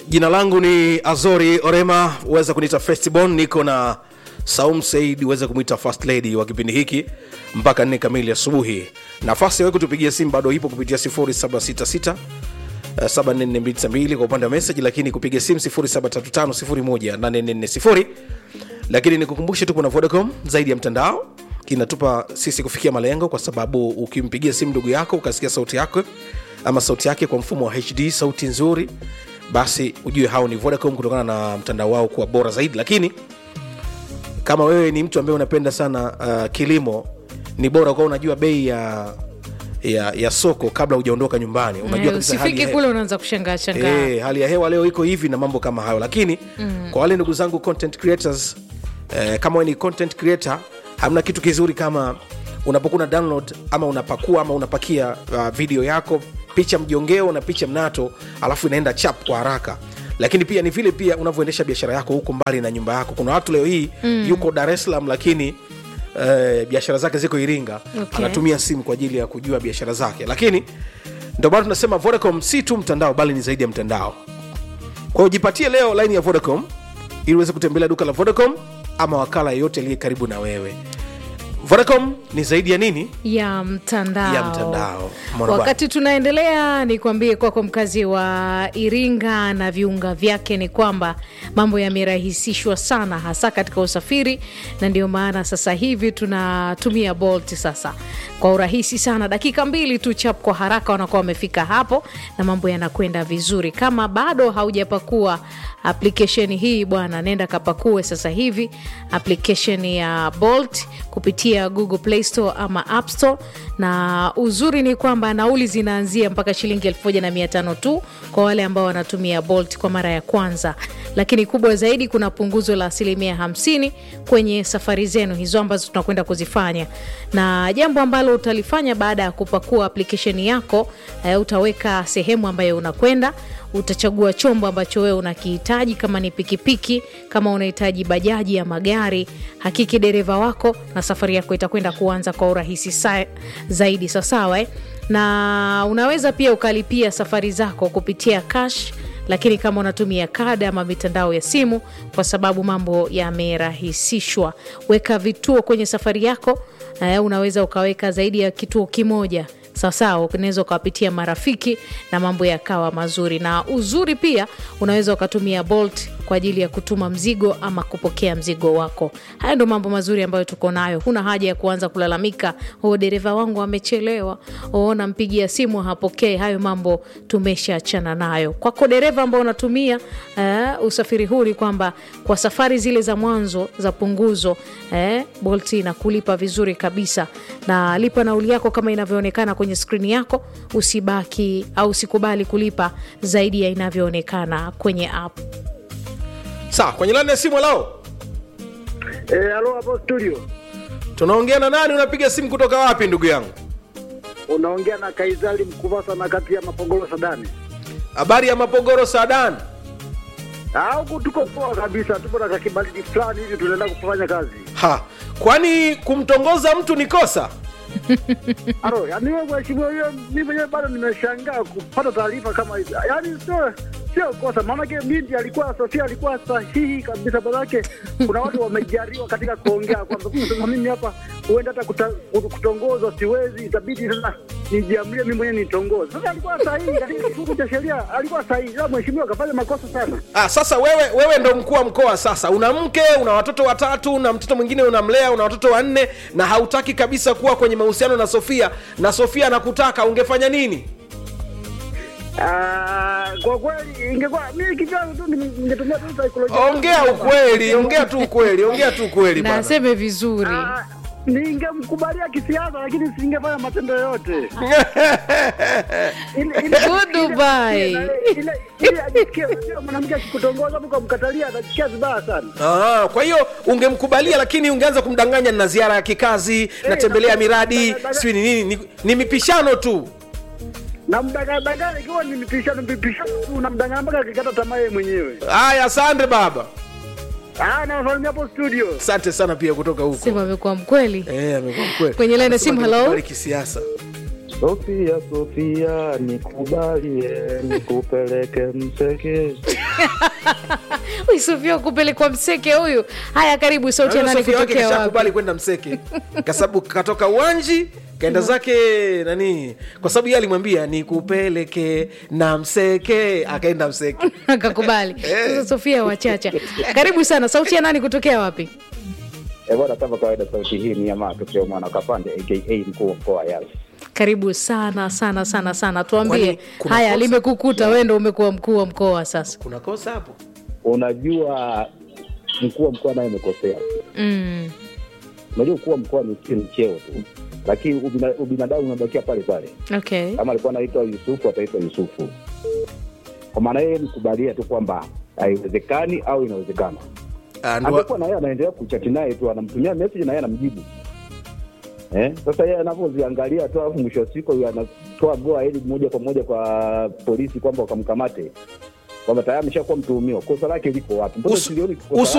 jina langu ni azori orema uweza kuniita festibon niko na saum said uweze kumwita first lady wa kipindi hiki mpaka nne kamili asubuhi nafasi yawe kutupigia simu bado ipo kupitia 766 742 kwa upande wa message lakini kupiga simu 735 lakini nikukumbushe tupo na vodacom zaidi ya mtandao inatupa sisi kufikia malengo kwa sababu ukimpigia simu ndugu yako ukasikia sauti yako ama sauti yake kwa mfumo wa hd sauti nzuri basi ujue hao ni vodacom kutokana na mtandao wao kuwa bora zaidi lakini kama wewe ni mtu ambaye unapenda sana uh, kilimo ni bora kuwa unajua bei ya ya, ya soko kabla hujaondoka nyumbani unajua Eh, kabisa hali ya usifike he- kule unaanza kushangaa shangaa Eh, hali ya hewa leo iko hivi na mambo kama hayo lakini mm. kwa wale ndugu zangu content creators eh, kama wewe ni content creator hamna kitu kizuri kama unapokuwa una download ama unapakua ama unapakia uh, video yako picha mjongeo na picha mnato alafu inaenda chap kwa haraka lakini pia ni vile pia unavyoendesha biashara yako huko mbali na nyumba yako kuna watu leo hii mm. yuko dar es salaam lakini eh, biashara zake ziko iringa Okay. anatumia simu kwa ajili ya kujua biashara zake lakini ndio maana tunasema vodacom si tu mtandao bali ni zaidi ya mtandao kwa hiyo jipatie leo line ya vodacom ili uweze kutembelea duka la vodacom ama wakala yeyote aliye karibu na wewe vodacom ni zaidi ya nini ya mtandao Ya mtandao. Mwana wakati tunaendelea nikwambie kwako mkazi wa iringa na viunga vyake ni kwamba mambo yamerahisishwa sana hasa katika usafiri na ndio maana sasa hivi tunatumia bolt sasa kwa urahisi sana dakika mbili tu chap kwa haraka wanakuwa wamefika hapo na mambo yanakwenda vizuri kama bado haujapakua application hii bwana nenda kapakue sasa hivi application ya bolt kupitia google play store ama app store na uzuri ni kwamba nauli zinaanzia mpaka shilingi 1500 tu kwa wale ambao wanatumia bolt kwa mara ya kwanza lakini kubwa zaidi kuna punguzo la asilimia 50 kwenye safari zenu hizo ambazo tunakwenda kuzifanya na jambo ambalo utalifanya baada ya kupakua application yako eh, utaweka sehemu ambayo unakwenda utachagua chombo ambacho wewe unakihitaji kama ni pikipiki kama unahitaji bajaji ya magari hakiki dereva wako na safari yako itakwenda kuanza kwa urahisi sa- zaidi sawasawa eh? na unaweza pia ukalipia safari zako kupitia cash lakini kama unatumia kada ama mitandao ya simu kwa sababu mambo yamerahisishwa weka vituo kwenye safari yako eh, unaweza ukaweka zaidi ya kituo kimoja sawasawa unaweza ukawapitia marafiki na mambo yakawa mazuri na uzuri pia unaweza ukatumia bolt kwa ajili ya kutuma mzigo ama kupokea mzigo wako haya ndo mambo mazuri ambayo tuko nayo huna haja ya kuanza kulalamika o dereva wangu amechelewa o nampigia simu hapokee hayo mambo tumeshaachana nayo kwako dereva ambao unatumia uh, usafiri huu ni kwamba kwa safari zile za mwanzo za punguzo eh, bolt inakulipa vizuri kabisa na lipa nauli yako kama inavyoonekana kwenye skrini yako usibaki au usikubali kulipa zaidi ya inavyoonekana kwenye app sawa kwenye lani ya simu lao Eh, halo hapo studio. tunaongea na nani unapiga simu kutoka wapi ndugu yangu Unaongea na Kaizali Mkuvasa na kati ya Mapogoro Sadani. habari ya mapogoro saadani Ah, huku tuko poa kabisa, tupo na kakibaridi fulani hivi tunaenda kufanya kazi. ha kwani kumtongoza mtu ni kosa Aro, yani wewe mheshimiwa hiyo mimi mwenyewe bado nimeshangaa kupata taarifa kama hizi. Yaani sio sio kosa, maanake binti alikuwa Sofia alikuwa sahihi kabisa, manake kuna watu wamejariwa katika kuongea kwamba sasa mimi hapa huenda hata kuta- kutongozwa siwezi, itabidi sasa nijiamlie mimi mwenyewe nitongoze. Sasa alikuwa sahihi katika kifungu cha sheria, alikuwa sahihi, ila mheshimiwa akafanya makosa sana. ah, sasa wewe wewe ndo mkuu wa mkoa sasa una mke una watoto watatu na mtoto mwingine unamlea una watoto wanne na hautaki kabisa kuwa kwenye mahusiano na sofia na sofia anakutaka ungefanya nini Ah, kwa kweli ingekuwa mimi kivyangu tu ninge- ningetumia tu saikolojia. ongea ukweli ongea tu ukweli ongea tu ukweli na bwana aseme vizuri Ah, ningemkubalia kisiasa lakini singefanya matendo yoyote. Ile- ile- Good ile- Dubai. ile- ile- ile ajisikie, unajua mwanamke akikutongoza hapo ukamkatalia atasikia vibaya sana. Ah, kwa hiyo ungemkubalia lakini ungeanza kumdanganya na ziara ya kikazi natembelea na- miradi na- na- sijui ni nini ni, ni mipishano tu Na mdanganya ikiwa ni mipishano mipishano tu unamdanganya mpaka akikata tamaa yeye mwenyewe. haya asante baba Ah, na wasalimia hapo studio. asante sana pia kutoka huko sema amekuwa mkweli Eh, amekuwa mkweli. Kwenye line ya simu, Anasema hello? anakubali kisiasa Sofia, Sofia, nikubalie nikupeleke Mseke. Huyu Sofia kupelekwa mseke huyu. Haya, karibu sauti ya Naona nani Sofia wake kutokea wapi? kashakubali kwenda mseke kwa sababu katoka uwanji kaenda zake nani kwa sababu yeye alimwambia nikupeleke na mseke akaenda mseke Akakubali. Sasa Sofia wachacha. Karibu sana, sauti ya nani kutokea wapi? Eh, bwana, kama kawaida, sauti hii ni ya matokeo mwana Kapande aka mkuu wa mkoa wa Yala. Karibu sana sana sana sana, tuambie Kwani kuna haya, kosa? limekukuta wewe, ndo umekuwa mkuu wa mkoa sasa. kuna kosa hapo Unajua mkuu wa mkoa naye amekosea. Mm. Unajua mkuu wa mkoa ni ni cheo tu, lakini ubina, ubinadamu unabakia pale pale. Okay. Kama alikuwa anaitwa Yusufu ataitwa Yusufu. Kwa maana yeye nikubalia tu kwamba haiwezekani au inawezekana. Ah, ndo- Angekuwa na yeye anaendelea kuchati naye tu, anamtumia message na yeye anamjibu. Eh, sasa yeye anavyoziangalia tu, alafu mwisho wa siku huyu anatoa goa hili moja kwa moja kwa polisi kwamba wakamkamate, kwamba tayari ameshakuwa mtuhumiwa. Kosa lake liko wapi? Mbona Usu- silioni kosa usu-